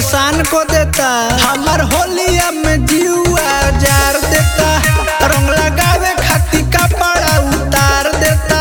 परेशान को देता हमार होलिया में जीवा जार देता रंग लगावे खातिर कपड़ा उतार देता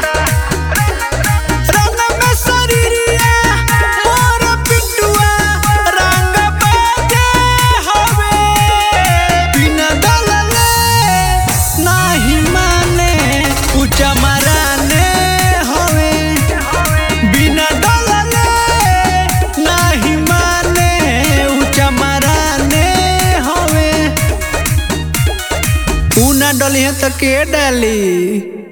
रंग में शरीरिया मोर पिटुआ रंग बाजे हवे बिना डलले नाही माने ऊंचा मराने हवे बिना डलले नाही माने ऊंचा मराने हवे ऊ ना डली है तो के डाली